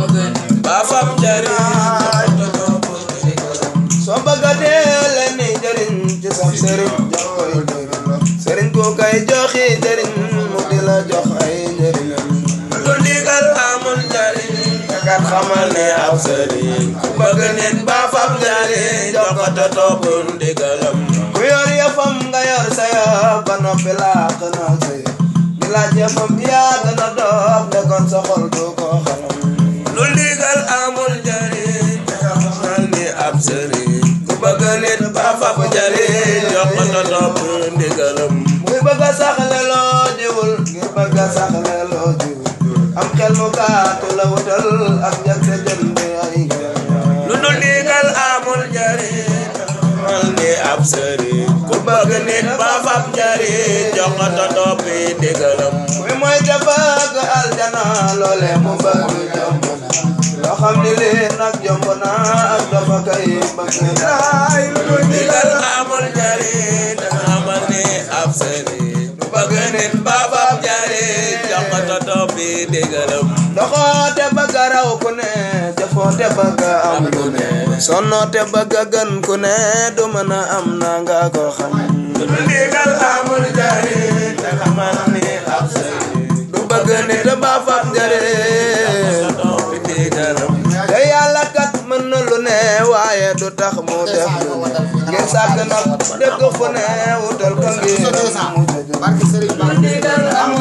ba fab njariñ soo bëgg a dee leen ni jëriñ ci sa sëriñ jox koy jëriñ sëriñ ko kay joxi jëriñ mu di la jox ay njëriñam lu ndigal amul njariñ kat xamal ne ab sëriñ ku bëgg nit ba fab njariñ jox ko te topp ndigalam ku yor yëfam nga yor sa yëf ba noppi laax na sa yëf di laaj yëfam yaa gën a doof de kon sa xol du ko xalam lu ndigal amul njariñ xamal ni ab sëriñ ku bëgg nit ba fab njariñ jox ko te topp ndigalam muy bëgg a saxle loo jiwul ngir bëgg a saxle loo jiwul am xel mu gaatu la wutal ak njëg sa jënd ay lu dul ndigal amul njariñ xamal ni ab sëriñ ku bëgg nit ba fab njariñ jox ko te topp ndigalam muy mooy defag aljana loole mu bëgg jomb na loo xam ni lii nag jomb na ak dafa kay bëgg na lu dul ndigal amul njariñ xamal ni ab sëriñ ku bëgg nit ba fab njariñ jox ko te topp ndigalam doxoo te bëgg a raw ku ne jëfoo te bëgg a am ku ne sonnoo te bëgg a gën ku ne du mën a am na nga ko xam lu dul ndigal amul njariñ xamal ni ab sëriñ du bëgg nit ba fab njëriñ topp ndigalam te yàlla kat mën na lu ne waaye du tax mu def lu ne ngir sàkk nag dëgg fu ne wutal ko ngir mu jëjë